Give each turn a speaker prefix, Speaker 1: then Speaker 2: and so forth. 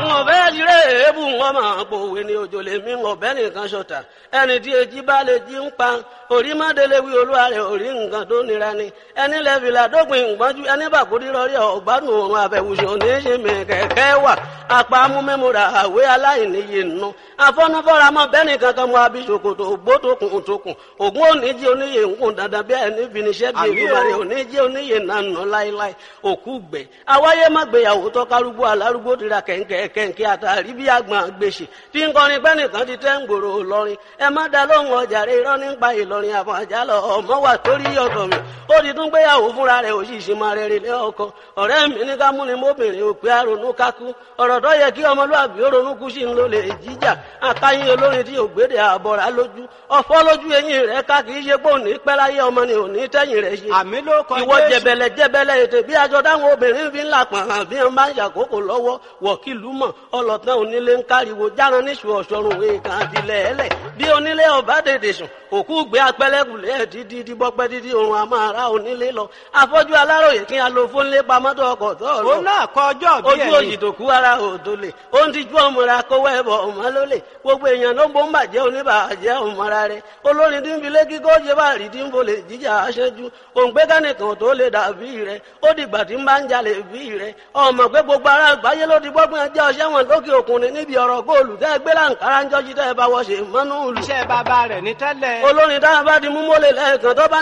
Speaker 1: n ò fẹ́ jíre èébù wọn máa pòwe ní òjò lè mí ọ̀bẹ nìkan ṣọ̀tà ẹni tí èjì bá lè jí ń pa orí mọ́délé wí olúwa rẹ̀ orí nǹkan tó nira ni ẹni lẹ́fìlà dópin ìgbọ́njú ẹni bàkúrí rọrí ọ̀gbádùn òun àbẹ̀wùsùn ní í ṣe mí kẹ̀kẹ́ wà apá amúmẹ́múra àwé aláìníye nù afọ́nufọ́ra mọ́ bẹ́ẹ̀ni kankan mọ́ abisokoto ògbótokùn tókùn ògùn oníjì oníyè ńkùn dandan bí ẹni finiṣẹ́ bí ìgbìmọ̀rẹ́ oníjì oníyè nànà láíláí òkú gbẹ awáyé má gbéyàwó tọ́kárúgbó alárúgbó tira kẹ̀ǹkẹ̀ kẹ̀ǹkẹ̀ àtàrí bí àgbọn gbèsè tí ń kọrin pẹ́nìkan ti tẹ́ ń gbòòrò lọ́rin ẹ má da lóhùn ọjà rẹ irọ́ nípa ìlọrin àfọ̀n àjálọ ọmọ wà torí ọ̀tọ̀ mi ó ti tún gbéyàwó fúnra rẹ̀ òṣìṣẹ́ máa rẹ̀ rẹ̀ ọkọ ọ̀rẹ́ mi ní ká múni mọ́bìnrin òpè àrònú kákú ọ̀rọ̀ tó yẹ kí ọmọlúwàbí ó ronú kú sí ń lò lè jíjà àkáyín olórin tí ògbédè àbọ̀rà lójú ọ̀fọ́ lójú eyín rẹ̀ ká kì í ṣe pé òní pẹ́ láyé ọmọ ni òní tẹ́yìn rẹ̀ ṣe
Speaker 2: àmì ló kọ
Speaker 1: ìwọ
Speaker 2: Jésù.
Speaker 1: jẹbẹlẹ jẹbẹlẹ ètè bí aṣọ táwọn obìnrin fi ń là pọ̀n hàn bí wọ́n bá ń ṣàkókò lọ́wọ́ wọ̀kìlú mọ̀ ọlọ́tàn onílé ń káriwo járan níṣu ọ̀ṣọ́run èèkàn àtìlẹ̀ ẹlẹ̀ bí onílé ọba dèdè sùn òkú gbé apẹlẹkùlẹ̀ ẹ̀ dídí díbọ́pẹ́ dídí òun àmọ́ ara onílé lọ afọ́jú aláròyè kí a lo fónlé pamọ́tò ọkọ̀ tó lọ
Speaker 2: òun náà kọ ọjọ́ bí
Speaker 1: ojú òyì tó kú ara òdo lè ó ń tijú ọmọra kówó ẹbọ ọmọ ló lè gbogbo èèyàn ló ń bó ń bàjẹ́ oníbàjẹ́ ọmọra rẹ olórin tí ń fi lé kíkọ́ ṣe bá rí tí ń bolè jíjà aṣẹ́jú òǹgbẹ́ kánìkan tó lè dàbí rẹ ó dìgbà tí ń bá ń jalè bí rẹ ọmọ pé gbogbo ara àgbáyé ló ti gbọ́gbọ́n ẹjẹ́ ọṣẹ́ wọn lókè òkun ni níbi ọ̀rọ̀ góòlù tẹ́ gbé láǹkárá ń jọ́jú tẹ́ ẹ bá wọ́ ṣe mọ́nú ìlú
Speaker 2: iṣẹ́ bàbá rẹ̀ ní tẹ́lẹ̀.
Speaker 1: olórin tá a bá di mú mọ́lẹ̀ lẹ́ẹ̀kan tó bá